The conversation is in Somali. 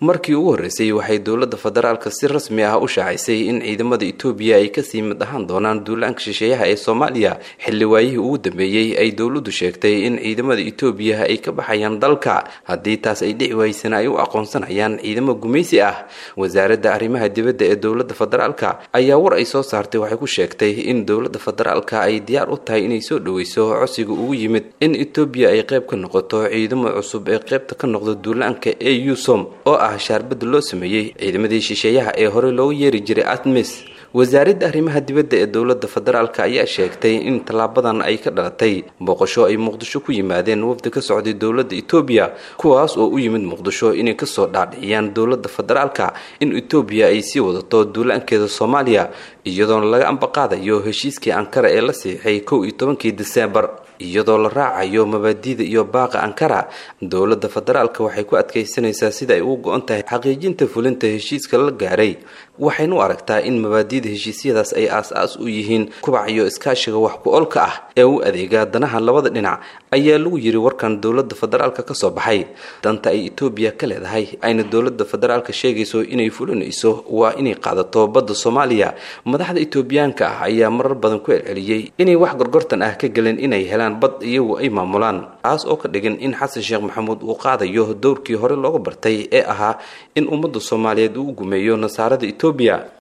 markii ugu horreysay waxay dowladda federaalka si rasmi ah u shaacisay in ciidamada etoobiya ay kasii mid ahaan doonaan duulaanka shisheeyaha ee soomaaliya xilli waayihii ugu dambeeyey ay dowladdu sheegtay in ciidamada etoobiya ay ka baxayaan dalka haddii taas ay dhici waysana ay u aqoonsanayaan ciidamo gumaysi ah wasaaradda arrimaha dibadda ee dowladda federaalka ayaa war ay soo saartay waxay ku sheegtay in dowladda federaalka ay diyaar u tahay inay soo dhoweyso codsiga ugu yimid in etoobiya ay qayb ka noqoto ciidamo cusub ee qaybta ka noqda duulaanka ee usom oo ah shaarbadda loo sameeyey ciidamadii shisheeyaha ee horey loogu yeeri jiray atmis wasaaradda arrimaha dibadda ee dowladda federaalk ayaa sheegtay in tallaabadan ay ka dhalatay booqasho ay muqdisho ku yimaadeen wafdi ka socday dowladda etoobiya kuwaas oo u yimid muqdisho inay kasoo dhaadhiciyaan dowladda federaalka in etoobiya ay sii wadato duulaankeeda soomaaliya iyadoona laga ambaqaadayo heshiiskii ankara ee la siixay kow iyo tobankii diseembar iyadoo la raacayo mabaadiida iyo baaqa ankara dowladda federaalka waxay ku adkaysanaysaa sida ay ugu go-on tahay xaqiijinta fulinta heshiiska la gaaray waxaynu aragtaa in mabaadiida heshiisyadaas ay aas-aas u yihiin kubac iyo iskaashiga wax ku-oolka ah ee u adeega danaha labada dhinac ayaa lagu yiri warkan dowladda federaalka kasoo baxay danta ay etoobiya ka leedahay ayna dowladda federaalka sheegayso inay fulinayso waa inay qaadato badda soomaaliya madaxda etoobiyaanka ah ayaa marar badan ku celceliyey inay wax gorgortan ah ka gelin inay helaan bad iyagu ay maamulaan taas oo ka dhigan in xasan sheekh maxamuud uu qaadayo dowrkii hore looga bartay ee ahaa in ummadda soomaaliyeed uu gumeeyo nasaarada etoobiya